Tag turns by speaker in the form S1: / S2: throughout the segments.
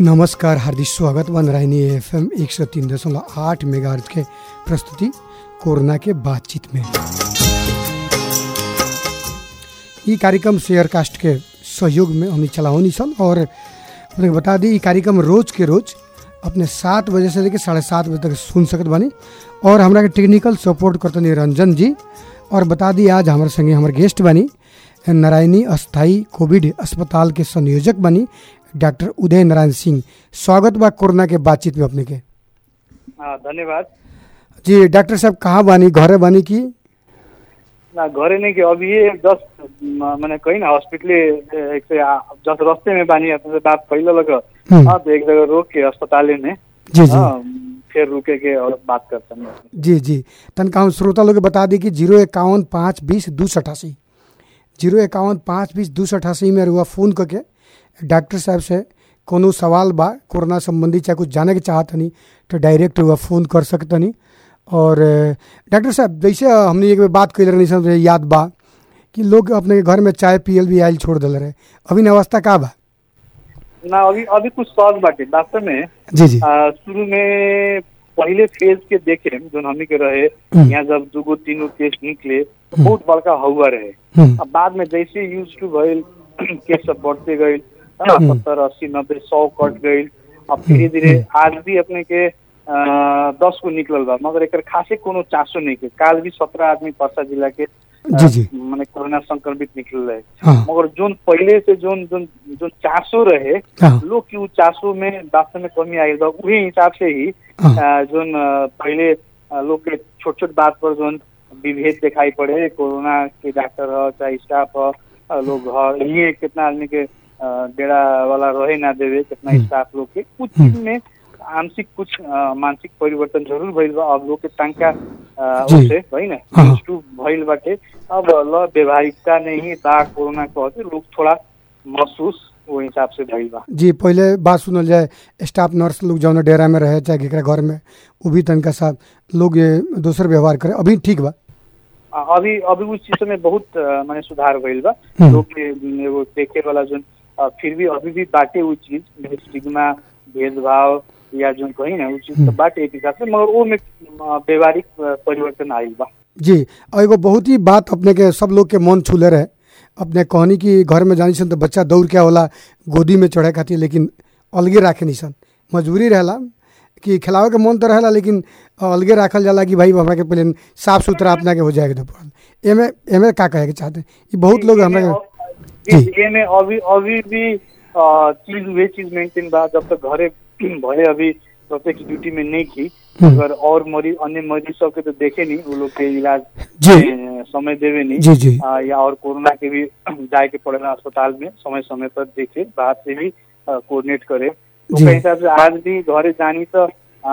S1: नमस्कार हार्दिक स्वागत बन रही एफ एम एक सौ तीन दशमलव आठ मेगा के प्रस्तुति कोरोना के बातचीत में ये कार्यक्रम शेयरकास्ट के सहयोग में हम चलावनी सन और अपने के बता दी ये कार्यक्रम रोज के रोज अपने सात बजे से लेकर साढ़े सात बजे तक सुन सकत बानी और हमरा के टेक्निकल सपोर्ट करतनी रंजन जी और बता दी आज हमारे संगे हमारे गेस्ट बनी नारायणी अस्थाई कोविड अस्पताल के संयोजक बनी डॉक्टर उदय नारायण सिंह स्वागत बा कोरोना के बातचीत में अपने के
S2: हाँ धन्यवाद
S1: जी डॉक्टर साहब कहाँ बानी घरे बानी की
S2: ना घरे नहीं कि अभी ये जस्ट मैंने कही ना हॉस्पिटल एक से जस्ट रास्ते में बानी अपने से बात पहले लगा
S1: हम्म।
S2: हाँ तो एक जगह रोक के अस्पताल में
S1: जी जी
S2: हाँ फिर रुके के और बात करते हैं
S1: जी जी तनका हम श्रोता लोग के बता दी कि जीरो इक्यावन पाँच बीस दो सौ अठासी जीरो इक्यावन पाँच बीस दो सौ अठासी में रुआ फ़ोन करके डॉक्टर साहब से कोनो सवाल बा कोरोना संबंधी चाहे कुछ जाने के चाहतनी तो डायरेक्ट रुआ फ़ोन कर सकतनी और अ, डॉक्टर साहब जैसे हमने एक बेर बात कैले रहनी सन याद बा कि लोग अपने घर में चाय पियल भी आयल छोड़ दिल रहे अभी अवस्था का बा
S2: ना अभी अभी कुछ सहज बाटे वास्तव में
S1: जी जी
S2: आ, शुरू में पहले फेज के देखे जो हमनी के रहे
S1: हम्म।
S2: यहाँ जब दूगो तीनों केस निकले तो बहुत बड़का हवा रहे
S1: हम्म,
S2: अब बाद में जैसे यूज टू भइल केस सब बढ़ते गई
S1: हम्म।
S2: सत्तर अस्सी नब्बे सौ कट गई अब धीरे धीरे आज भी अपने के अ, दस को निकलल बा मगर एकर खासे कोनो चासो नहीं के काल भी सत्रह आदमी पर्सा जिला के अ,
S1: जी, जी।
S2: माने कोरोना संक्रमित निकल रहे
S1: हाँ
S2: मगर जोन पहले से जोन जोन जोन चासो रहे
S1: हाँ
S2: लोग की उ चासो में वास्तव में कमी आई बा उही हिसाब से ही
S1: हाँ
S2: अ, जोन अ, पहले अ, लोग के छोट छोट बात पर जोन विभेद दिखाई पड़े कोरोना के डॉक्टर ह चाहे स्टाफ ह अ, लोग ह ये कितना आदमी के अ, डेरा वाला रहे ना देवे कितना
S1: हम्म।
S2: स्टाफ लोग के कुछ
S1: हम्म।
S2: चीज में आंशिक कुछ अ, मानसिक परिवर्तन जरूर भइल बा अब लोग के तंका अ,
S1: जी।
S2: ओसे है ना
S1: हाँ।
S2: used to भइल बाटे अब ल व्यवहारिकता नहीं बा कोरोना कहते लोग थोड़ा महसूस वो हिसाब से भइल बा
S1: जी पहले बात सुनल जाए स्टाफ नर्स लोग जौन डेरा में रहे चाहे केकरा घर में वो भी तनका साहब लोग ये दोसर व्यवहार करे अभी ठीक बा
S2: अ, अभी अभी उस चीज में बहुत अ, माने सुधार भइल बा
S1: हम्म।
S2: लोग के म, एगो देखे वाला जोन अ, फिर भी अभी भी बाटे वो चीज स्टिग्मा भेदभाव या जो कही ना वो चीज तो
S1: हम्म।
S2: बाटे एक हिसाब से मगर वो में अ, व्यवहारिक अ, परिवर्तन आइल बा
S1: जी और एगो बहुत ही बात अपने के सब लोग के मन छूले रहे अपने कहनी कि घर में जानी सन तो बच्चा दौड़ के होला गोदी में चढ़े खातिर लेकिन अलगे राखे नहीं सन मजबूरी रहेला कि खिलावे के मन तो रहेला लेकिन अलगे राखल जाला कि भाई हमरा के पहले साफ सुथरा अपना के हो जाएगा तो पड़ल एमे एमे का कहे के चाहते हैं? ई बहुत लोग हमरा के जी।
S2: ये में अभी अभी भी अ, चीज वे चीज मेंटेन बा जब तक घरे भले अभी प्रत्यक्ष ड्यूटी में नहीं की
S1: हम्म।
S2: अगर और मरीज अन्य मरीज सब के तो देखे नहीं वो लोग के इलाज
S1: जी
S2: में समय देवे नहीं
S1: जी जी
S2: आ, या और कोरोना के भी जाए के पड़ेला अस्पताल में समय समय पर देखे बाहर से भी कोऑर्डिनेट करे तो
S1: जी।
S2: के हिसाब से आज भी घरे जानी तो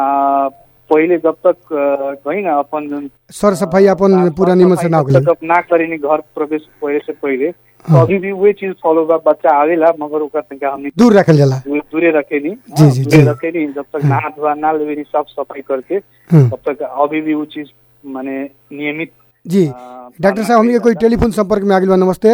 S2: आ, पहले जब तक आ, कही ना अपन जोन,
S1: सर सफाई अपन
S2: आ,
S1: पूरा
S2: साफ
S1: निमन से
S2: सफाई
S1: ना
S2: जब
S1: होगले
S2: तक ना करेनी घर प्रवेश पहले से पहले तो
S1: हाँ।
S2: अभी भी वही चीज फॉलो बा बच्चा आवेला मगर ओकर तनका हमनी
S1: दूर रखल जाला
S2: दूर- दूरे रखेनी
S1: जी,
S2: हाँ,
S1: जी,
S2: दूरे
S1: जी।
S2: रखेनी जब तक नहा धोआ ना लेवेनी साफ सफाई करके
S1: हम्म,
S2: तब तक अभी भी वो चीज माने नियमित
S1: जी
S2: आ,
S1: डॉक्टर साहब हमनी के कोई टेलीफोन संपर्क में आ गइल बा नमस्ते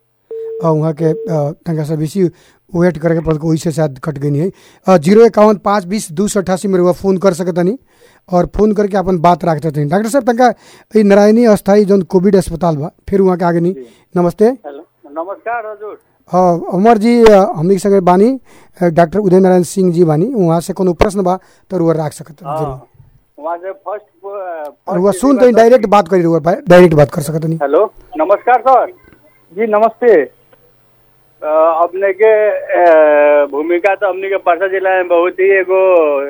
S1: और वहाँ के अ, तनका सा बेसी वेट करे के पड़ल वही से शायद कट गई है जीरो इक्यावन पाँच बीस दो सौ अठासी में रुआ फोन कर सकतनी और फोन करके अपन बात रख सकतनी डॉक्टर साहब तनका ई नारायणी अस्थाई जौन कोविड अस्पताल बा फिर वहाँ के आगे नहीं नमस्ते
S2: हेलो नमस्कार हजुर
S1: अ, अमर जी अ, हमनी के संगे बानी अ, डॉक्टर उदय नारायण सिंह जी बानी वहाँ से कोनो प्रश्न बा तो रुआ रख सकत जरूर
S2: वहाँ से फर्स्ट
S1: रुआ सुन तो डायरेक्ट बात करी रुआ डायरेक्ट बात कर सकतनी
S2: हेलो नमस्कार सर जी नमस्ते
S3: अ, अपने के अ, भूमिका तो हमने के परसा जिला में बहुत ही एगो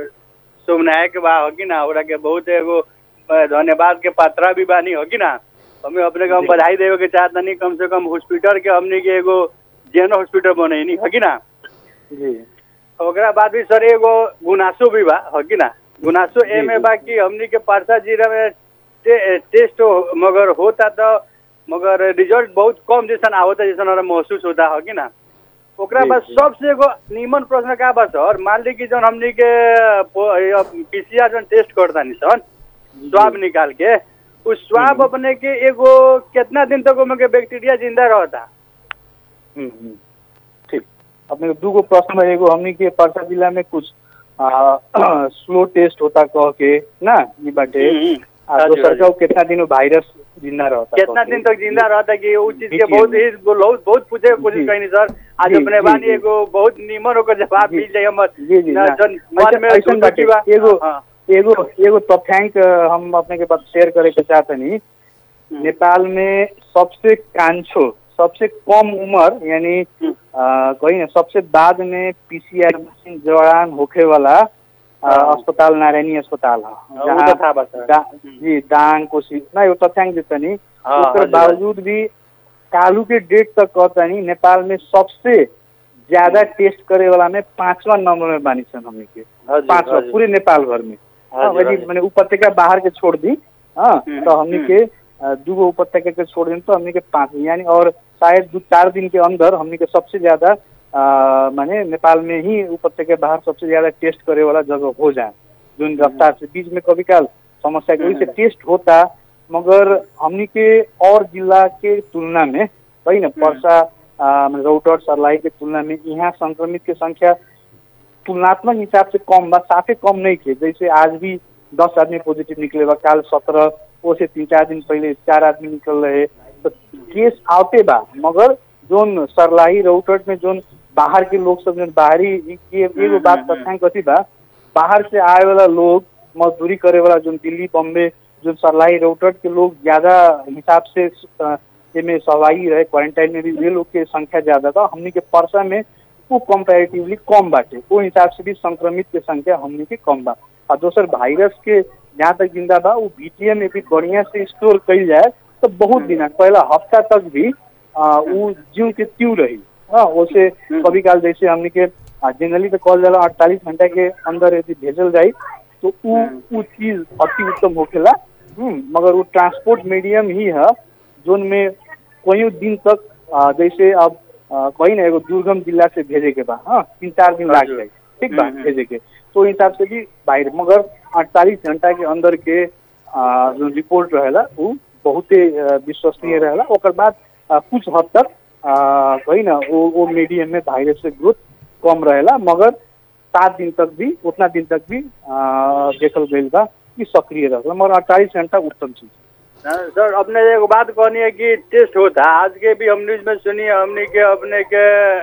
S3: शुभनायक बा हो कि ना ओरा के बहुत एगो अ, धन्यवाद के पात्रा भी बानी हो कि ना हमें अपने के हम बधाई देवे के चाहत नहीं कम से कम हॉस्पिटल के हमने के एगो जेन हॉस्पिटल बनैनी हो कि ना
S2: जी
S3: ओकरा बाद भी सर एगो गुनासो भी बा हो कि ना गुनासो ए में बा कि हमनी के परसा जिला में टे, टेस्ट हो, मगर होता तो मगर रिजल्ट बहुत कम जैसन आवता जैसन हमरा महसूस होता हो कि ना ओकरा
S2: जी,
S3: बाद
S2: जी।
S3: सबसे एगो नीमन प्रश्न का बा सर मान ली कि जौन हमनी के पीसीआर जौन टेस्ट करता नी सर स्वाब निकाल के उस स्वाब अपने के एगो कितना दिन तक ओमे के बैक्टीरिया जिंदा रहता
S2: हम्म, हम्म, ठीक अपने के दूगो प्रश्न है एगो हमनी के परसा जिला में कुछ स्लो टेस्ट होता कह के ना ई बाटे
S3: हम्म,
S2: आ
S3: हजुर,
S2: दोसर
S3: हजुर।
S2: का कितना दिन वायरस जिंदा रहता
S3: कितना
S2: कह के।
S3: दिन तक जिंदा रहता कि वो चीज के
S2: देखिए।
S3: बहुत ही बहुत बहुत पूछे के कोशिश
S2: जी।
S3: कहीं सर आज
S2: जी,
S3: अपने
S2: जी,
S3: बानी
S2: जी।
S3: एगो बहुत निमन होकर जवाब
S2: जी।
S3: मिल जाए हमर
S2: जी जी
S3: ना,
S2: ना।
S3: जन मन में
S2: ऐसा- ऐसन
S3: धुक
S2: बाटे
S3: बा
S2: एगो
S3: हाँ,
S2: एगो एगो तथ्यांक अ, हम अपने के पास शेयर करे के चाहतनी
S3: हम्म।
S2: नेपाल में सबसे कांछो सबसे कम उम्र यानी
S3: हम्म।
S2: अ, कही ना सबसे बाद में पीसीआर मशीन दौरान होखे वाला अ,
S3: हाँ।
S2: अस्पताल नारायणी अस्पताल है
S3: हाँ, वो तो था बस, सर।
S2: दा-
S3: हम्म।
S2: जी दांग कोशी ना एगो तथ्यांक देतनी
S3: हाँ,
S2: ओकर
S3: हजुर,
S2: बावजूद भी कालू के डेट तक कहतनी नेपाल में सबसे ज्यादा टेस्ट करे वाला में पांचवा नंबर में बानी सन हमनी के
S3: हजुर,
S2: पांचवा
S3: हजुर।
S2: पूरे नेपाल भर में हाँ,
S3: हजुर,
S2: वही
S3: हजुर।
S2: मैंने उपत्यका बाहर के छोड़ दी हाँ
S3: हम्म,
S2: तो हमने
S3: हम्म।
S2: के अ, दूगो उपत्यका के छोड़ दी तो हमने के पांच यानी और शायद दो चार दिन के अंदर हमने के सबसे ज्यादा अ, माने नेपाल में ही उपत्यका बाहर सबसे ज्यादा टेस्ट करे वाला जगह हो जाए जो रफ्तार से बीच में कभी काल समस्या के वजह से टेस्ट होता मगर हमने के और जिला के तुलना में वही ना पर्सा अ, रौतहट सर्लाही के तुलना में यहाँ संक्रमित के संख्या तुलनात्मक हिसाब से कम बा साफे कम नहीं थे जैसे आज भी दस आदमी पॉजिटिव निकले बा काल सत्रह वो से तीन चार दिन पहले चार आदमी निकल रहे तो केस आते बा मगर जोन सरलाही रौटट में जोन बाहर के लोग सब जोन बाहरी इ- ये एगो बात
S3: हम्म, हम्म।
S2: तथ्यांक कथी बा बाहर से आए वाला लोग मजदूरी करे वाला जोन दिल्ली बम्बे जो सरलाही रौटट के लोग ज्यादा हिसाब से अ, एमे सहभागी रहे क्वारंटाइन में भी ये लोग के संख्या ज्यादा था हमनी के परसा में वो कंपेरेटिवली कम बाटे वो हिसाब से भी संक्रमित के संख्या हमनी के कम बा और दोसर वायरस के जहाँ तक जिंदा बा वो बीटीएम में भी बढ़िया से स्टोर कईल जाए तो बहुत दिन पहला हफ्ता तक भी आ, वो जीव के त्यू रही हाँ उसे कभी काल जैसे हमनी के जनरली तो कॉल जाला अड़तालीस घंटा के अंदर यदि भेजल जाई तो उ उ चीज अति उत्तम होखेला हम्म, मगर वो ट्रांसपोर्ट मीडियम ही है जोन में कोई दिन तक आ, जैसे अब आ, कहीं ना एगो दुर्गम जिला से भेजे के बा हाँ तीन चार दिन लाग जाए ठीक बा
S3: हम्म, हम्म।
S2: भेजे के तो हिसाब से भी बाहर मगर अड़तालीस घंटा के अंदर के आ, जो रिपोर्ट रहेला वो बहुते आ, विश्वसनीय रहेला ओकर बाद आ, कुछ हद तक आ, कही ना वो वो मीडियम में वायरस के ग्रोथ कम रहेला मगर सात दिन तक भी उतना दिन तक भी आ, देखल गईल बा कि सक्रिय रहेला मगर अड़तालीस घंटा उत्तम चीज
S3: हाँ, सर अपने एगो बात कहनी है कि टेस्ट होता है आज के भी हम न्यूज में सुनी हमने के अपने के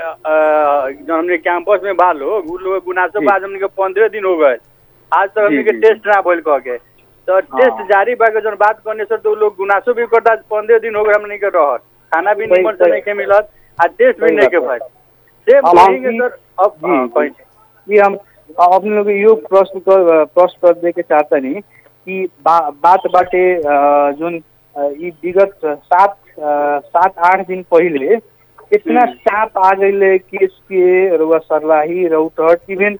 S3: अ, जो हमने कैंपस में बा लोग उ लोग गुनासो
S2: जी।
S3: बाद हमने के पंद्रह दिन हो गए आज तक हमने
S2: जी,
S3: के
S2: जी।
S3: टेस्ट ना भइल कह के तो टेस्ट जारी बा के जो बात करने सर तो उ लोग गुनासो भी करता पंद्रह दिन हो गए हमने के रहत खाना भी
S2: सही-
S3: निमन से
S2: सही।
S3: नहीं के मिलत आ टेस्ट भी
S2: सही
S3: नहीं के
S2: बात है।
S3: भइल सेम
S2: अब हम
S3: कहेंगे
S2: की-
S3: सर अब
S2: जी,
S3: हाँ,
S2: जी।
S3: कहीं
S2: ये हम अपने लोग यो प्रश्न कर प्रश्न कर दे के चाहता नहीं कि बा, बात बाटे अ, जोन अ, ई विगत सात अ, सात आठ दिन पहले इतना
S3: हम्म।
S2: चाप आ गई केस के रुआ सरलाही रौतहट इवन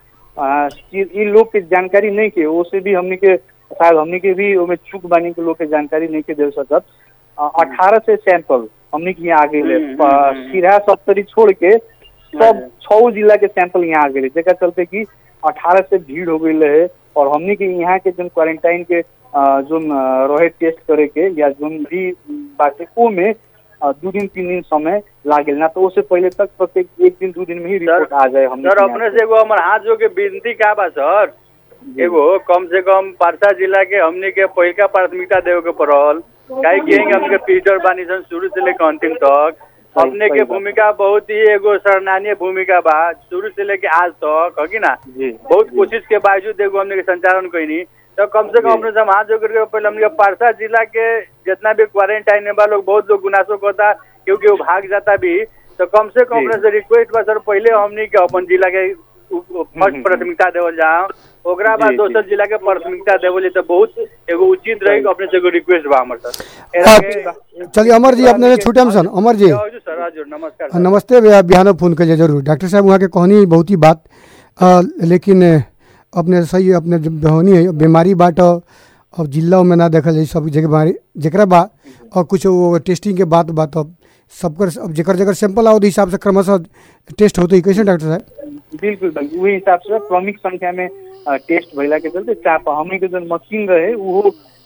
S2: इन लोग के जानकारी नहीं के ओसे भी हमने के शायद हमने के भी ओमे चूक बानी के लोग के जानकारी नहीं के दे सकत अठारह से सैंपल हमने के यहाँ आ गई
S3: हम्म, हम्म, हम्म।
S2: सिरा सप्तरी छोड़ के सब
S3: हजुर।
S2: छह जिला के सैंपल यहाँ आ गए जेकर चलते कि अठारह से भीड़ हो गई रहे और हमने के यहाँ के जो क्वारंटाइन के अ, जोन अ, रहे टेस्ट करे के या जोन भी बाटे ओ में अ, दू दिन तीन दिन समय लागेल ना तो उससे पहले तक प्रत्येक एक दिन दू दिन में ही रिपोर्ट आ जाए हमने
S3: सर
S2: के
S3: अपने
S2: यहाँ
S3: से एगो हमार हाथ जो के विनती का बा सर
S2: जी।
S3: एगो कम से कम परसा जिला के हमने के पहिलका प्राथमिकता देवे के पड़ल काहे कि हमने के पीटर बानी सन शुरू से लेकर अंतिम तक
S2: सही-
S3: अपने
S2: सही
S3: के
S2: बात।
S3: भूमिका बहुत ही एगो सराहनीय भूमिका बा शुरू से लेके आज तक है कि ना
S2: जी
S3: बहुत
S2: जी।
S3: कोशिश के बावजूद एगो हमने के संचालन कैनी तो कम से कम
S2: जी।
S3: अपने से हम हाथ जोड़ करके पहले हमने के पारसा जिला के जितना भी क्वारंटाइन में बा लोग बहुत लोग गुनासो करता क्योंकि वो भाग जाता भी तो कम से कम
S2: जी।
S3: अपने से रिक्वेस्ट बा सर पहले हमने के अपन जिला के फर्स्ट
S2: हम्म।
S3: प्राथमिकता देवल जाओ ओकरा बाद
S2: जी,
S3: दोसर
S2: जी।
S3: जिला के प्राथमिकता देवल तो बहुत एगो उचित रही अपने से एगो रिक्वेस्ट बा हमर सर
S1: हाँ,
S3: एरा
S1: चलिए अमर जी अपने छूटे हम सन अमर जी
S3: के- हजुर सर हजुर नमस्कार
S1: हाँ,
S3: सर।
S1: नमस्ते भैया बिहान फोन करिए जरूर डॉक्टर साहब वहाँ के कहनी बहुत ही बात अ, लेकिन अ, अपने सही अपने जब बहनी है बीमारी बाट अब जिला में ना देखल जाए सब जगह बीमारी जकरा बा और कुछ वो टेस्टिंग के बात बात अब सबकर अब जकर जकर सैंपल आओ हिसाब से क्रमशः टेस्ट होते ही कैसे डॉक्टर साहब
S2: बिल्कुल बिल्कुल वही हिसाब से क्रमिक संख्या में अ, टेस्ट भइला के चलते चाप हमनी के जो मशीन रहे वो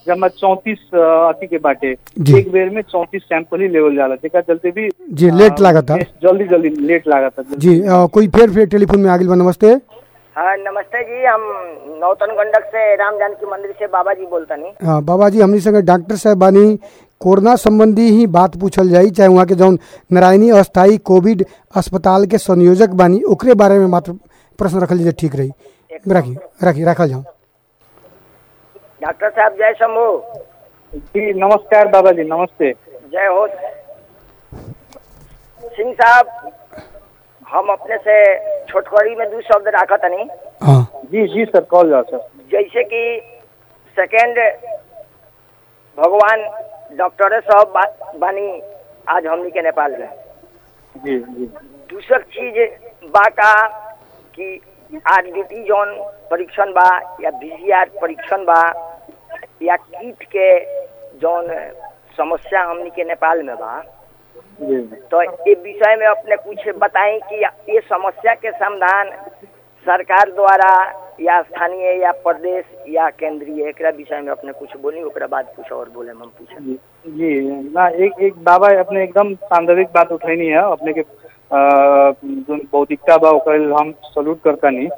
S2: जमा चौंतीस अथी के बाटे
S1: जी।
S2: एक बेर में चौंतीस सैंपल ही लेवल जाला जेका चलते भी
S1: जी लेट लागत है
S2: जल्दी जल्दी लेट लागत है
S1: जी अ, कोई फिर फिर टेलीफोन में आ गई बा नमस्ते
S4: हाँ नमस्ते जी हम नौतन गंडक से राम जानकी मंदिर से बाबा जी बोलतनी
S1: हाँ बाबा जी हमनी संगे डॉक्टर साहब बानी कोरोना संबंधी ही बात पूछल जाई चाहे वहाँ के जौन नारायणी अस्थाई कोविड अस्पताल के संयोजक बानी ओकरे बारे में मात्र प्रश्न रखल जाए ठीक रही राखी राखी रखल जाओ
S4: डॉक्टर साहब जय शंभू
S2: जी नमस्कार बाबा जी नमस्ते
S4: जय हो सिंह साहब हम अपने से छोटकरी में दो शब्द राखा तनी
S1: हाँ
S2: जी जी सर कॉल जाओ सर
S4: जैसे कि सेकेंड भगवान डॉक्टर साहब बा, बानी आज हमनी के नेपाल में
S2: जी जी
S4: दूसर चीज बा का कि आरडीटी जौन परीक्षण बा या बीसीआर परीक्षण बा या कीट के जौन समस्या हमनी के नेपाल में बा
S2: जी
S4: तो ये विषय में अपने कुछ बताएं कि ये समस्या के समाधान सरकार द्वारा या स्थानीय या प्रदेश या केंद्रीय एकरा विषय में अपने कुछ बोली ओकरा बाद कुछ और बोले हम पूछे
S2: जी जी ना एक एक बाबा अपने एकदम सांदर्भिक बात उठैनी है अपने के अ, जोन बौद्धिकता बा ओकर लेल हम सल्यूट करता नहीं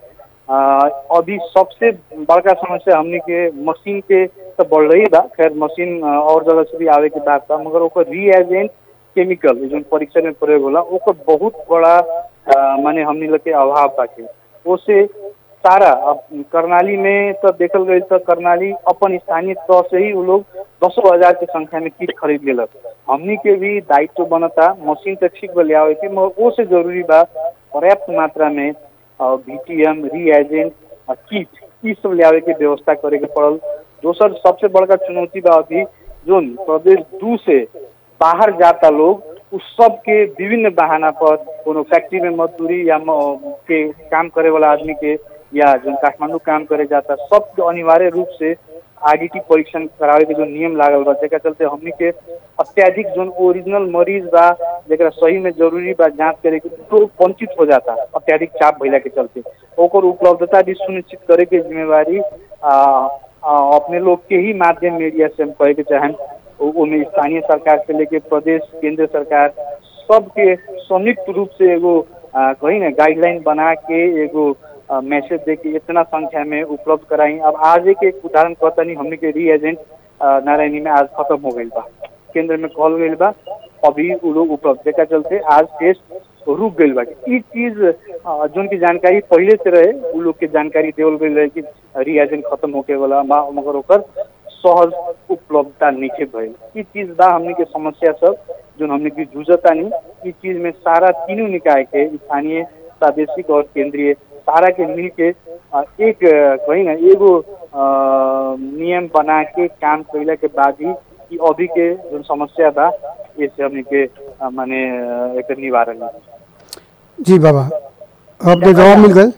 S2: अभी सबसे बड़का समस्या हमनी के मशीन के तो बढ़ रही बा खैर मशीन अ, और जगह से भी आवे के बात बा मगर ओकर रीएजेंट केमिकल जोन परीक्षण में प्रयोग होला ओकर बहुत बड़ा अ, माने हमनी लोग के अभाव बाटे ओसे सारा अब करनाली में तो देखल गई तो करनाली अपन स्थानीय तौर से ही वो लोग दसों हजार के संख्या में किट खरीद लेलक हमनी के भी दायित्व बनता मशीन तो ठीक बा ले आवे के मगर वो से जरूरी बा पर्याप्त मात्रा में वीटीएम रीएजेंट किट ई सब ले आवे के व्यवस्था करे के पड़ल दोसर सबसे बड़का चुनौती बा अभी जोन प्रदेश दू से बाहर जाता लोग उस सब के विभिन्न बहाना पर कोनो फैक्ट्री में मजदूरी या म- के काम करे वाला आदमी के या जो काठमांडू काम करे जाता सबके अनिवार्य रूप से आरडीटी परीक्षण करावे के जो नियम लागल बा जेकरा चलते हमनी के अत्याधिक जोन ओरिजिनल मरीज बा जेकरा सही में जरूरी बा जांच करे के तो वंचित हो जाता अत्याधिक चाप भइला के चलते ओकर उपलब्धता भी सुनिश्चित करे के जिम्मेवारी आ, आ, अपने लोग के ही माध्यम मीडिया से हम कहे के चाहें उ- उनमें स्थानीय सरकार से लेके प्रदेश केंद्र सरकार सबके संयुक्त रूप से एगो आ, कही ना गाइडलाइन बना के एगो मैसेज दे के इतना संख्या में उपलब्ध कराई अब आज एक एक उदाहरण कहता नहीं हमने के री एजेंट नारायणी में आज खत्म हो गई बा केंद्र में कॉल गई बा अभी उ लोग उपलब्ध जेका चलते आज टेस्ट रुक गई बा ई चीज अ, जोन की जानकारी पहले से रहे उ लोग के जानकारी देवल गई रहे कि री एजेंट खत्म होके वाला बा मगर ओकर सहज उपलब्धता नीचे भइल ई चीज बा हमने के समस्या सब जो हमने की जूझता नहीं ई चीज में सारा तीनों निकाय के स्थानीय प्रादेशिक और केंद्रीय सारा के मिल के अ, एक अ, कही ना एगो अ, नियम बना के काम कैला के बाद ही ई अभी के जो समस्या बा ये से हमने के अ, माने अ, एकर निवारण है
S1: जी बाबा अपने जवाब मिल गए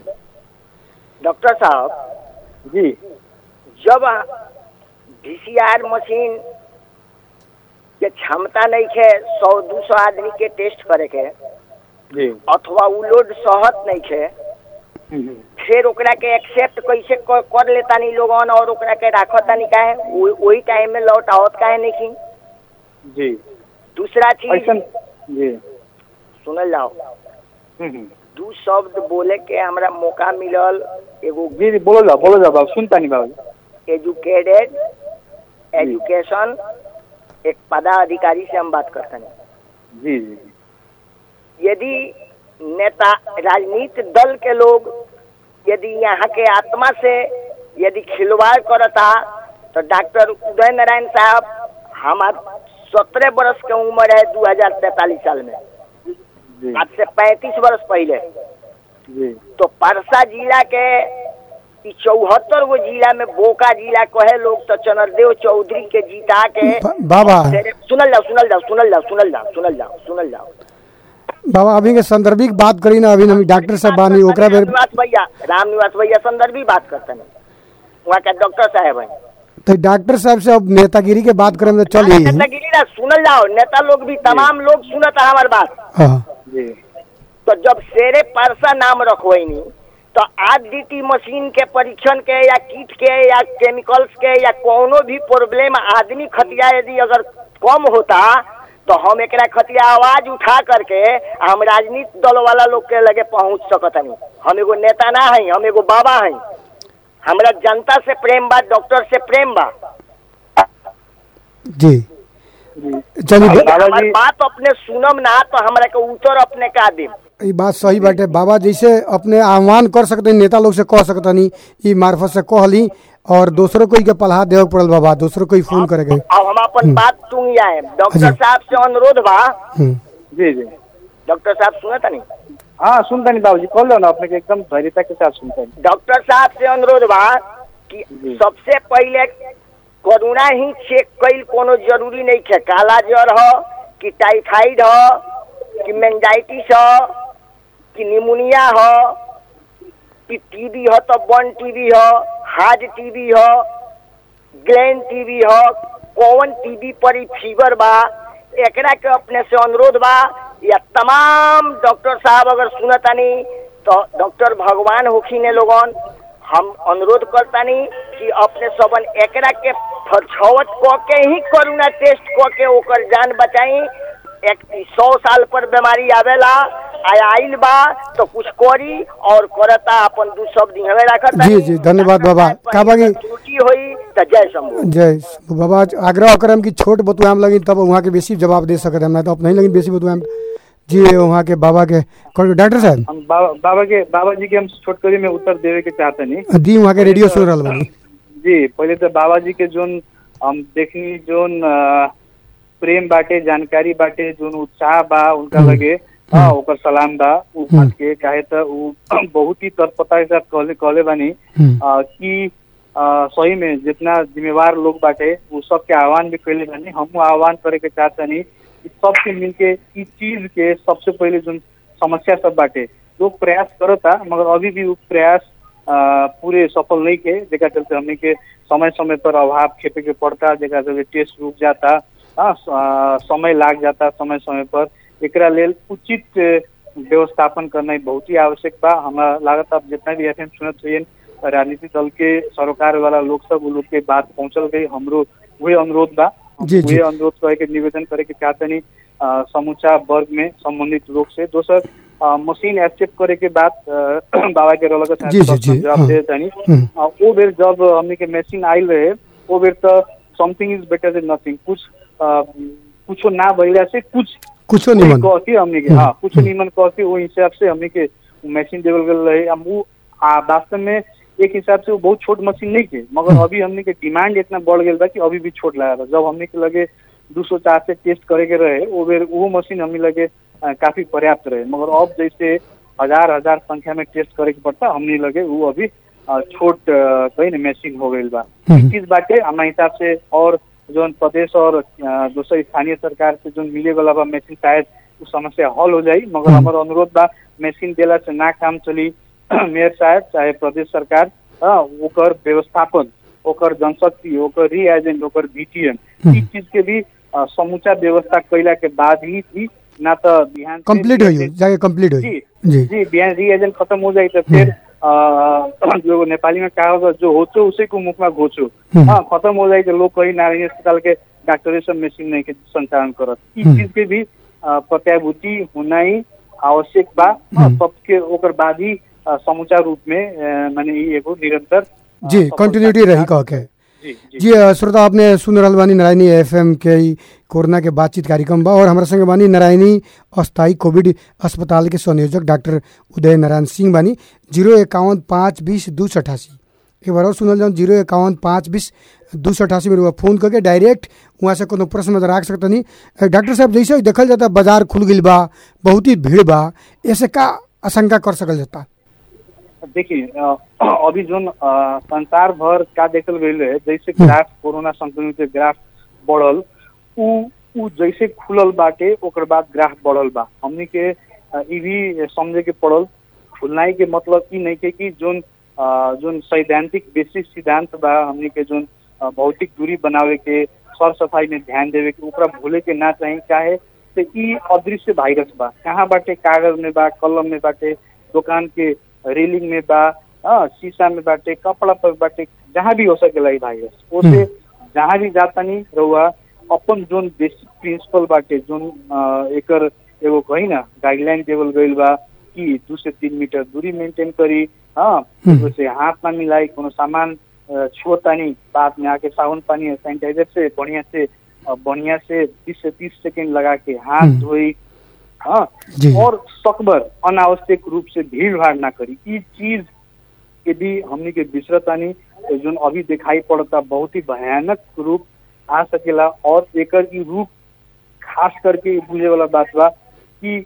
S4: डॉक्टर साहब
S2: जी
S4: जब वीसीआर मशीन के क्षमता नहीं है सौ दू सौ आदमी के टेस्ट करे के
S2: जी
S4: अथवा उ लोड सहत नहीं है
S2: हम्म,
S4: फिर ओकरा के एक्सेप्ट कैसे क- कर लेतानी लोगन और ओकरा के राखतानी काहे वो- वही टाइम में लौट आवत काहे नहीं
S2: जी
S4: दूसरा चीज
S2: ऐसा जी
S4: सुनल जाओ
S2: हम्म, हम्म।
S4: दू शब्द बोले के हमरा मौका मिलल एगो
S2: जी जी बोलो जाओ बोलो जाओ बाबू सुनता नहीं बाबू
S4: एजुकेटेड एजुकेशन एक पदाधिकारी से हम बात करते हैं
S2: जी जी
S4: यदि नेता राजनीति दल के लोग यदि यहाँ के आत्मा से यदि खिलवाड़ करता तो डॉक्टर उदय नारायण साहब हमार सत्रह बरस के उम्र है दो हजार तैतालीस साल में
S2: जी
S4: आज से पैंतीस बरस पहले
S2: जी
S4: तो परसा जिला के ई चौहत्तर गो जिला में बोका जिला कहे लोग तो चंद्रदेव चौधरी के जीता के
S1: बा- बाबा
S4: सुनल जाओ सुनल जाओ सुनल जाओ सुनल जाओ सुनल जाओ सुनल जाओ
S1: बाबा अभी के संदर्भिक बात करी ना अभी हम डॉक्टर साहब बानी ओकरा बेर
S4: रामनिवास भैया रामनिवास भैया संदर्भी बात करते हैं वहाँ के डॉक्टर साहब हैं
S1: तो डॉक्टर साहब से अब नेतागिरी के बात करें तो चल ही
S4: नेतागिरी ना सुनल जाओ नेता लोग भी तमाम लोग सुनत है हमार बात
S1: हाँ
S2: जी
S4: तो जब शेरे परसा नाम रखवैनी तो आरडीटी मशीन के परीक्षण के या कीट के या केमिकल्स के या कोनो भी प्रॉब्लम आदमी खतिया यदि अगर कम होता तो हम एकरा खतिया आवाज उठा करके हम राजनीति दल वाला लोग के लगे पहुंच सकतनी हम एगो नेता ना हई हम एगो बाबा हई हमरा जनता से प्रेम बा डॉक्टर से प्रेम बा
S1: जी चलिए
S2: बाबा
S4: हमार
S2: जी
S4: बात अपने सुनम ना तो हमरा के उत्तर अपने का देम
S1: ई बात सही बाटे बाबा जैसे अपने आह्वान कर सकते नेता लोग से कह सकतनी ई मार्फत से कहली और दूसरों को के पलाह देवे के पड़ल बाबा दूसरों को ही फोन करे के
S4: अब हम अपन बात सुन आए डॉक्टर
S1: जी।
S4: साहब से अनुरोध बा
S1: हम्म,
S2: जी जी
S4: डॉक्टर साहब सुनत नहीं
S2: हाँ सुनता नहीं बाबूजी कॉल लो ना अपने के एकदम धैर्यता के साथ सुनता नहीं
S4: डॉक्टर साहब से अनुरोध बा कि
S2: जी।
S4: सबसे पहले कोरोना ही चेक कईल कोनो जरूरी नहीं है काला जर हो कि टाइफाइड हो कि मेंजाइटिस हो कि निमोनिया हो कि टीबी हो तो बन टीबी हो हार्ट टीबी हो ग्रैंड टीबी हो कौन टीबी पर ई फीवर बा एकरा के अपने से अनुरोध बा या तमाम डॉक्टर साहब अगर सुनतानी तो डॉक्टर भगवान होखिने लोगन हम अनुरोध करतानी कि अपने सबन एकरा के फछवत क के ही कोरोना टेस्ट क के ओकर जान बचाई एक सौ साल पर बीमारी आवेला आय आइल बा तो कुछ करी और करता अपन दू शब्द हमें रखत
S1: जी, जी, धन्यवाद बाबा। का बाकी-
S4: त्रुटि होई तो जय शंभू
S1: जय शंभू बाबा आग्रह करम कि छोट बतुआम लगी तब वहाँ के बेसी जवाब दे सकते हम तो अपने ही लगी बेसी बतुआम जी वहाँ के बाबा के कौन- डॉक्टर साहब
S2: हम बाबा बाबा के बाबा जी के हम छोटकरी में उत्तर देवे के चाहते नहीं
S1: दी वहाँ के रेडियो सुन रहा बानी
S2: जी पहले तो बाबा जी के जोन हम देखनी जोन अ, प्रेम बाटे जानकारी बाटे जोन उत्साह बा उनका
S1: हम्म।
S2: लगे हाँ ओकर सलाम बा उ बात के काहे त उ बहुत ही तत्परता के साथ कहले कहले बानी
S1: हम्म,
S2: अ, कि अ, सही में जितना जिम्मेवार लोग बाटे वो सबके आह्वान भी कैले बानी हम आह्वान करे के चाहतनी कि सबके मिलके इस चीज के सबसे पहले जो समस्या सब बाटे लोग प्रयास करता मगर अभी भी वो प्रयास अ, पूरे सफल नहीं के जेका चलते हमने के समय समय पर अभाव खेपे के पड़ता जेका चलते टेस्ट रुक जाता हाँ, स- अ, समय लाग जाता समय समय पर एकरा लेल उचित अ, व्यवस्थापन करना बहुत ही आवश्यक बा हमरा लागत अब जितना भी एफएम सुनत हुए राजनीतिक दल के सरोकार वाला लोग सब उ लोग के बात पहुंचल गई हमरो वही अनुरोध बा हम
S1: जी, जी।
S2: वही अनुरोध करे के निवेदन करे के चाहतनी अ, समूचा वर्ग में संबंधित लोग से दोसर अ, मशीन एक्सेप्ट करे के बाद अ, बाबा के रोल के
S1: जी, जी, जी,
S2: जवाब
S1: हाँ।
S2: दे तनी
S1: हम्म,
S2: अ, वो बेर जब हमने के मशीन आयल रहे वो बेर तो something is better than nothing कुछ अ, कुछो ना भइला से कुछ
S1: कुछो
S2: कोई
S1: निमन
S2: कह के हमने के
S1: हम्म,
S2: हाँ कुछ निमन कह के वो हिसाब से हमने के मशीन देवल गल रहे हम वो आ, वास्तव में एक हिसाब से वो बहुत छोट मशीन नहीं के मगर अभी हमने के डिमांड इतना बढ़ गया बा कि अभी भी छोट लगा था जब हमने के लगे दो सौ चार से टेस्ट करे के रहे वो बेर वो मशीन हमने लगे अ, काफी पर्याप्त रहे मगर अब जैसे हजार हजार संख्या में टेस्ट करे के पड़ता हमने लगे वो अभी अ, छोट अ, कहीं ना मशीन हो गई बा
S1: हम्म।
S2: इस चीज बाटे हमारे हिसाब से और जो प्रदेश और अ, दोसर स्थानीय सरकार से जो मिले वाला बा मशीन शायद उ समस्या हल हो जाई मगर
S1: हम्म।
S2: हमारा अनुरोध बा मशीन देला से ना काम चली मेयर साहब चाहे प्रदेश सरकार हाँ, ओकर व्यवस्थापन ओकर जनशक्ति ओकर रीएजेंट ओकर बीटीएम
S1: हम्म।
S2: ई चीज के भी अ, समूचा व्यवस्था कैला के बाद ही भी ना तो बिहान से
S1: कंप्लीट हो
S2: reagent-
S1: जाके कंप्लीट हो
S2: जी
S1: जी
S2: जी बिहान रीएजेंट खत्म हो जाए तो फिर अ, जो नेपाली में कहा होगा जो होचो उसी को मुख में घोचो
S1: हम्म।
S2: हाँ खत्म हो जाए तो लोग कहीं नारायणी अस्पताल के डॉक्टर सब मशीन नहीं के संचालन करत इस
S1: हम्म।
S2: चीज के भी अ, प्रत्याभूति होना ही आवश्यक बा हाँ,
S1: हम्म।
S2: सबके ओकर बाद ही अ, समूचा रूप में अ, माने ई एगो निरंतर अ,
S1: जी
S2: सफलता
S1: कंटिन्यूटी
S2: के
S1: रही
S2: साथ-
S1: कह के
S2: जी जी
S1: जी अ, श्रोता आपने सुन रहल बानी नारायणी एफएम के ई कोरोना के बातचीत कार्यक्रम बा और हमारे संगे बानी नारायणी अस्थाई कोविड अस्पताल के संयोजक डॉक्टर उदय नारायण सिंह बानी जीरो इक्यावन पाँच बीस दू सौ अठासी एक बार और सुनल जाऊँ जीरो इक्यावन पाँच बीस दू सौ अठासी में रउआ फोन करके डायरेक्ट वहाँ से कोनो प्रश्न में राख सकतनी अ, डॉक्टर साहब जैसे ही देखल जाता बाजार खुल गई बा बहुत ही भीड़ बा ऐसे का आशंका कर सकल जाता
S2: देखिए अ, अभी जोन अ, संसार भर का देखल गई है जैसे ग्राफ कोरोना संक्रमित के ग्राफ बढ़ल उ उ जैसे खुलल बाटे ओकर बाद ग्राफ बढ़ल बा हमनी के अ, ई भी समझे के पड़ल खुलनाई के मतलब ई नहीं के कि जोन अ, जोन सैद्धांतिक बेसिक सिद्धांत बा हमनी के जोन अ, भौतिक दूरी बनावे के सर सफाई में ध्यान देवे के ओकरा भूले के ना चाही चाहे तो ई अदृश्य वायरस बा कहाँ बाटे कागज में बा कलम में बाटे दुकान के रेलिंग में बा हाँ शीशा में बाटे कपड़ा पर बाटे जहाँ भी हो सकेला ई वायरस ओसे जहाँ भी जातानी रहुआ अपन जोन बेसिक प्रिंसिपल बाटे जोन अ, एकर एगो कही ना गाइडलाइन देवल गईल बा कि दू से तीन मीटर दूरी मेंटेन करी हाँ
S1: हम्म।
S2: से हाथ ना मिलाई कोनो सामान अ, छुअतानी बाद में आके साबुन पानी और सैनिटाइजर से बढ़िया से अ, बढ़िया से बीस से तीस सेकेंड लगा के हाथ
S1: हम्म।
S2: धोई हाँ
S1: जी
S2: और सकबर अनावश्यक रूप से भीड़ भाड़ ना करी ई चीज यदि हमनी के बिसरतानी तो जोन अभी दिखाई पड़ता बहुत ही भयानक रूप आ सकेला और एकर ई रूप खास करके ई बुझे वाला बात बा कि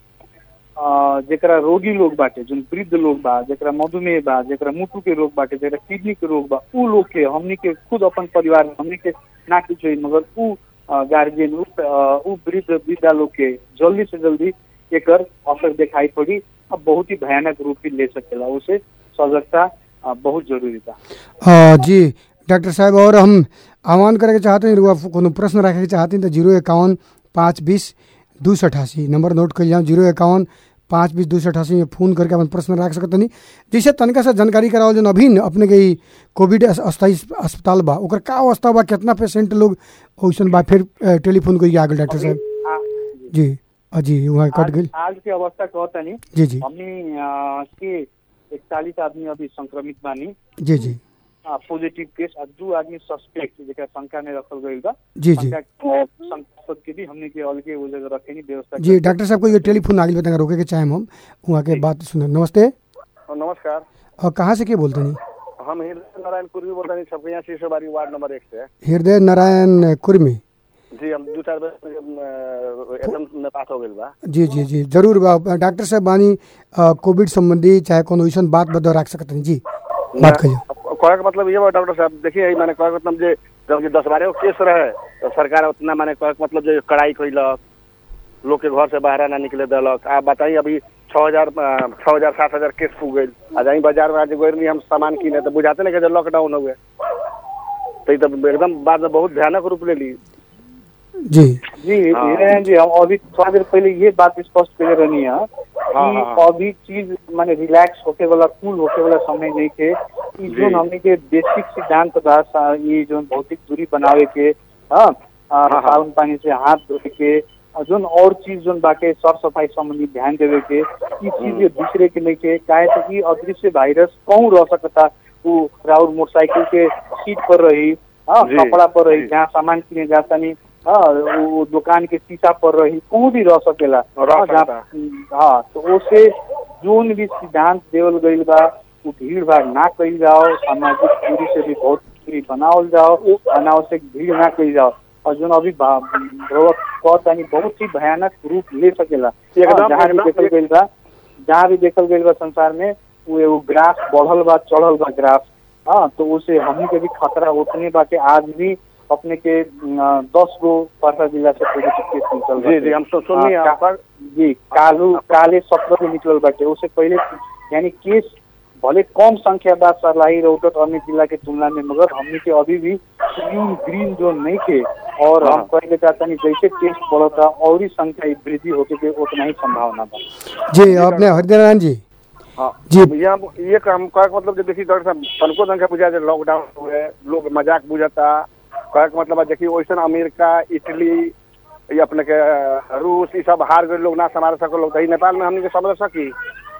S2: अ, जेकरा रोगी लोग बाटे जोन वृद्ध लोग बा जेकरा मधुमेह बा जेकरा मुटु के रोग बाटे जेकरा किडनी के रोग बा उ लोग के हमनी के खुद अपन परिवार में हमनी के ना कुछ होई मगर उ गार्जियन उ अ, उ वृद्ध वृद्धा लोग के जल्दी से जल्दी एकर असर दिखाई पड़ी अब बहुत ही भयानक रूप भी ले सकेला उसे सजगता अ, बहुत जरूरी बा
S1: अ, जी डॉक्टर साहब और हम आह्वान करे के चाहते हैं रुआ कोनो प्रश्न रखे के चाहते हैं तो जीरो इक्यावन पाँच बीस दू सौ अठासी नंबर नोट कर जाऊँ जीरो इक्यावन पाँच बीस दू सौ अठासी में फ़ोन करके अपन प्रश्न रख सकते नहीं जैसे तनिका सा जानकारी कराओ जो अभी न अपने के ई कोविड अस- अस्थायी अस्पताल बा ओकर का अवस्था बा कितना पेशेंट लोग वैसन बा फिर अ, टेलीफोन करिए आगे डॉक्टर साहब
S2: आ,
S1: जी अ, जी वहाँ कट
S2: आज,
S1: गई
S2: आज के अवस्था कहता नहीं
S1: जी जी
S2: हमनी अ, के इकतालीस आदमी अभी संक्रमित बानी
S1: जी जी
S2: पॉजिटिव केस आ दू आदमी सस्पेक्ट जेकरा शंका में रखल गईल बा
S1: जी जी
S2: शंका के संपर्क के भी हमने के अलगे वो जगह रखे नहीं व्यवस्था
S1: जी डॉक्टर साहब को ये टेलीफोन आगे बताएंगे रोके के चाहे हम वहाँ के बात सुने नमस्ते
S5: नमस्कार
S1: और कहाँ से के बोलते नहीं
S5: हम हृदय नारायण कुर्मी बोलते हैं सबके यहाँ शीशोबारी वार्ड नंबर एक से
S1: हृदय नारायण कुर्मी
S5: जी हम दो चार बजे अ, एकदम में बात हो गई बा
S1: जी जी जी जरूर बा डॉक्टर साहब बानी अ, कोविड संबंधी चाहे कोनो ऐसा बात बता रख सकते हैं जी बात करिए
S5: कहे का मतलब ये बा डॉक्टर साहब देखिए मैंने कहे का मतलब जे जब जे दस बारह केस रहे तो सरकार उतना मैंने कहे का मतलब जो कड़ाई कैलक लोग के घर से बाहर ना निकले दिलक आप बताइए अभी छः हजार छः हजार सात हजार केस फूक गई आ जाई बाजार में आज गई नहीं हम सामान किने तो बुझाते नहीं कि लॉकडाउन हो गए तो ये तो एकदम बाद में बहुत भयानक रूप ले ली
S1: जी
S2: जी
S5: हाँ।
S2: हीरेन जी हम अभी थोड़ा देर पहले ये बात स्पष्ट कर रहनी है
S5: हाँ,
S2: कि
S5: हाँ।
S2: अभी चीज माने रिलैक्स होके वाला कूल होके वाला समय नहीं के ई जो
S5: जी।
S2: हमने के बेसिक सिद्धांत बा सा- ये जो भौतिक दूरी बनावे के हाँ आ,
S5: हाँ।
S2: साबुन पानी से हाथ धोए के और जोन और चीज जोन बाके साफ सफाई संबंधी ध्यान देवे के ई चीज ये दूसरे के नहीं के काहे तो कि अदृश्य वायरस कहूँ रह सकता वो राउर मोटरसाइकिल के सीट पर रही हाँ
S5: जी,
S2: कपड़ा पर रही
S5: जी।
S2: जहाँ सामान किने जाता नहीं हाँ वो दुकान के शीशा पर रही कहूँ भी रह सकेला
S5: रह
S2: हाँ, जहाँ-
S5: सकता।
S2: हाँ तो ओसे जोन भी सिद्धांत देवल गईल बा वो भीड़ भाड़ ना कईल जाओ सामाजिक दूरी से भी बहुत दूरी बनावल जाओ अनावश्यक भीड़ ना कईल जाओ और जोन अभी बा- कहतानी बहुत ही भयानक रूप ले सकेला
S5: एकदम-
S2: हाँ, जहाँ भी
S5: एकदम-
S2: देखल गईल बा जहाँ भी देखल गईल बा संसार में वो एगो ग्राफ बढ़ल बा चढ़ल बा ग्राफ हाँ तो उसे हमनी के भी खतरा उतने बा के आज भी अपने के अ, दस गो परसा जिला से पॉजिटिव केस निकल
S5: जी जी हम सु- सुनिए
S2: हाँ,
S5: आपका
S2: जी कालू काले सत्र के निकलल बाटे उससे पहले यानी केस भले कम संख्या बा सर्लाही रौटत अन्य जिला के तुलना में मगर हमनी के अभी भी ग्रीन ग्रीन जोन नहीं थे और हम
S5: हाँ।
S2: कहे चाहता नहीं जैसे टेस्ट बढ़ता और ही संख्या वृद्धि होके के उतना ही संभावना बा
S1: जी अपने हृदय नारायण जी
S5: हाँ
S1: जी।
S5: यहाँ ये काम का मतलब जो देखिए डॉक्टर साहब तनको संख्या बुझा जाए लॉकडाउन हुए लोग मजाक बुझाता कहे का मतलब है देखिए वैसे अमेरिका इटली ये अपने के रूस ये सब हार गए लोग ना संभाल सको लोग तो ई नेपाल में हमने के समझ सकी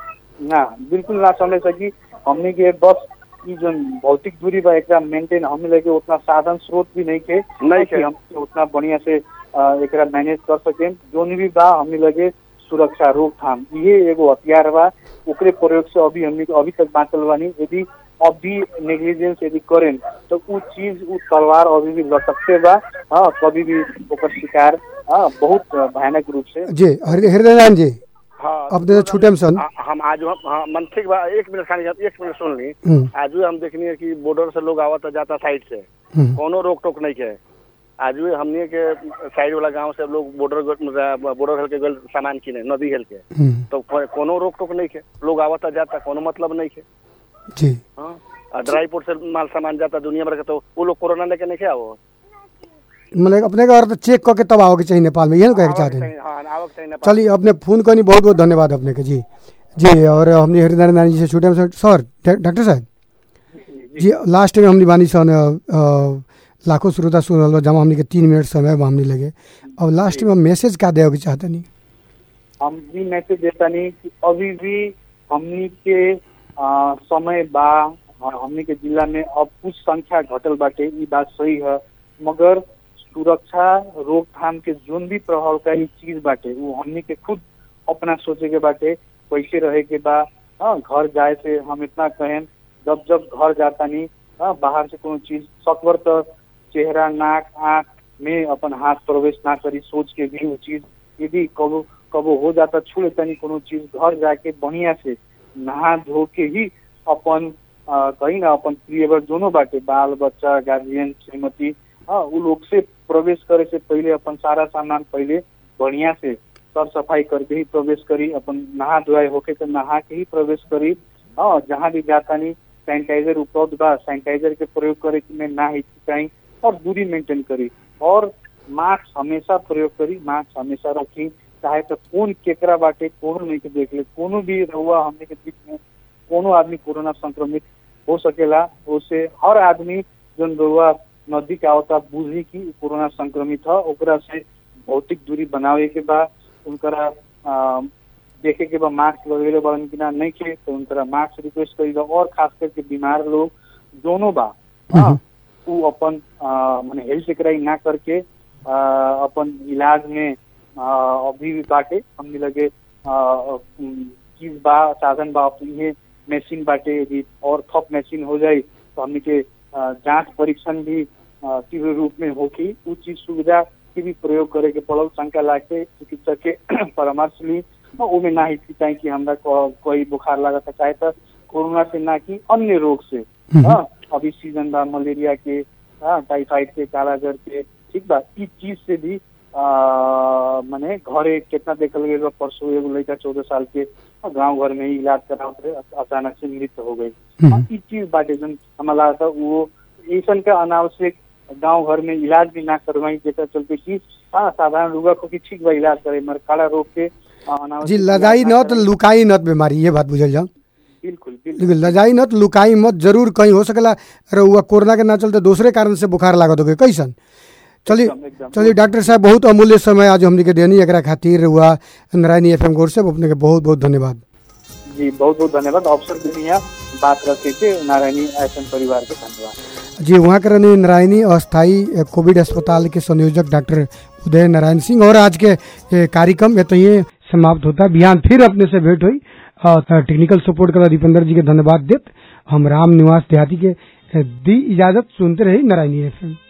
S2: ना बिल्कुल ना समझ सकी हमने के बस ई जो भौतिक दूरी बा एकरा मेंटेन हमें लगे उतना साधन स्रोत भी नहीं के
S5: नहीं
S2: कि
S5: के।
S2: हम उतना बढ़िया से अ, एकरा मैनेज कर सके जोन भी बा हमें लगे सुरक्षा रोकथाम ये एगो हथियार बा ओकरे प्रयोग से अभी हमने के अभी तक बांचल बानी यदि अभी नेग्लिजेंस यदि करें तो उ चीज उ तलवार अभी भी लटकते बा हाँ कभी भी ओकर शिकार हाँ बहुत भयानक रूप से
S1: जी हृदय हृदय नारायण जी
S5: हाँ
S1: अब तो छूटे में सन
S5: हाँ, हम आज हम हाँ मन ठीक बा एक मिनट खाली एक मिनट सुन ली
S1: हम्म,
S5: आज भी हम देखनी है कि बॉर्डर से लोग आवता जाता साइड से
S1: हम्म,
S5: कोनो रोक टोक नहीं है आज भी हमने के साइड वाला गांव से लोग बॉर्डर बॉर्डर हेल के गल सामान किने नदी हेल के
S1: हम्म,
S5: तो को- कोनो रोक टोक नहीं है लोग आवता जाता कोनो मतलब नहीं है
S1: जी
S5: हाँ आ ड्राईपोर्ट से माल सामान जाता दुनिया भर के तो वो लोग कोरोना लेके नहीं आओ
S1: मतलब अपने का और चेक करके तब आओगे चाहिए नेपाल में ये ना कहे के चाहते हैं
S5: हाँ आवक चाहिए नेपाल।
S1: चलिए अपने फोन करनी बहुत बहुत धन्यवाद अपने के जी जी और हमने हरिनारायण नानी जी से छूटे हम सर डा- डॉक्टर साहब जी लास्ट में हमने बानी सन अ, अ, लाखों श्रोता सुन रहल बा, जमा हमने के तीन मिनट समय बा हमने लगे अब लास्ट में हम मैसेज का देवे के चाहतनी
S2: हम भी मैसेज देता नहीं कि अभी भी हमनी के आ, समय बा आ, हमनी के जिला में अब कुछ संख्या घटल बाटे ई बात सही है मगर सुरक्षा रोकथाम के जोन भी प्रभावकारी चीज बाटे वो हमनी के खुद अपना सोचे के बाटे कैसे रहे के बा हाँ, घर जाए से हम इतना कहें जब जब घर जाता नहीं हाँ, बाहर से कोनो चीज सकबर तो चेहरा नाक आँख में अपन हाथ प्रवेश ना करी सोच के भी वो चीज यदि कबो कबो हो जाता छू लेता नहीं कोनो चीज घर जाके बढ़िया से नहा धो के ही अपन अ, कहीं ना अपन प्रियवर दोनों बाटे बाल बच्चा गार्जियन श्रीमती हाँ उ लोग से प्रवेश करे से पहले अपन सारा सामान पहले बढ़िया से सर सफाई करके ही प्रवेश करी अपन नहा धोआई होके तो नहा के ही प्रवेश करी हाँ जहाँ भी जाता नहीं सैनिटाइजर उपलब्ध बा सैनिटाइजर के प्रयोग करे कि में ना हिचकिचाई और दूरी मेंटेन करी और मास्क हमेशा प्रयोग करी मास्क हमेशा रखी चाहे तो कौन केकरा बाटे कोनो नहीं के देख ले कोनो भी रहुआ हमने के बीच में कोनो आदमी कोरोना संक्रमित हो सकेला उससे हर आदमी जन रहुआ नजदीक आवता बुझी कि उ कोरोना संक्रमित है ओकरा से भौतिक दूरी बनावे के बा उनकरा अ, देखे के बा मास्क लगेले बड़न कि ना नहीं खे तो उनकरा मास्क रिक्वेस्ट करी बा और खास करके बीमार लोग दोनों बा हाँ, उ अपन अ, माने हेल्थ कराई ना करके अ, अपन इलाज में अ, अभी भी बाटे हमने लगे अ, उम, चीज बा साधन बा अब ये मशीन बाटे यदि और थप मशीन हो जाए तो हमने के अ, जांच परीक्षण भी अ, तीव्र रूप में होगी उ चीज सुविधा के भी प्रयोग करे के पड़ल शंका लागे चिकित्सक के परामर्श ली और ओमे ना हिचकिचाई कि हमरा को- कोई बुखार लागत चाहे तो कोरोना से ना कि अन्य रोग से हाँ अभी सीजन बा मलेरिया के हाँ टाइफाइड के कालाजर के ठीक बा ई चीज से भी आ, माने घरे कितना देखल गई बा परसों एगो लड़का चौदह साल के गांव घर में ही इलाज करावत रहे अ- अचानक से मृत्यु हो गई हाँ, ई चीज बाटे जन हमारा लागता वो ऐसन का अनावश्यक गांव घर में इलाज भी ना करवाई जेकर चलते कि हाँ साधारण रुगा को कि ठीक बा इलाज करे मगर काला रोग के आ, अनावश्यक
S1: जी
S2: इलाज
S1: लजाई
S2: ना
S1: न तो
S2: कराई।
S1: लुकाई नत बीमारी ये बात बुझल जाओ
S2: बिल्कुल बिल्कुल
S1: लेकिन लजाई न तो लुकाई मत जरूर कहीं हो सकेला रहुआ कोरोना के ना चलते दूसरे कारण से बुखार लागत हो गए कैसन चलिए
S2: एकदम, एकदम।
S1: चलिए डॉक्टर साहब बहुत अमूल्य समय आज हमने के देनी एकरा खातिर हुआ नारायणी एफ एम गोर से अपने के बहुत बहुत धन्यवाद
S2: जी बहुत बहुत धन्यवाद अवसर देने यहाँ बात रखे के नारायणी एफ परिवार के धन्यवाद
S1: जी वहाँ के रहने नारायणी अस्थाई अ, कोविड अस्पताल के संयोजक डॉक्टर उदय नारायण सिंह और आज के ए, कार्यक्रम ये तो ये समाप्त होता है बिहान फिर अपने से भेंट हुई और टेक्निकल सपोर्ट कर दीपेंद्र जी के धन्यवाद देत हम राम निवास देहाती के अ, दी इजाजत सुनते रही नारायणी एफ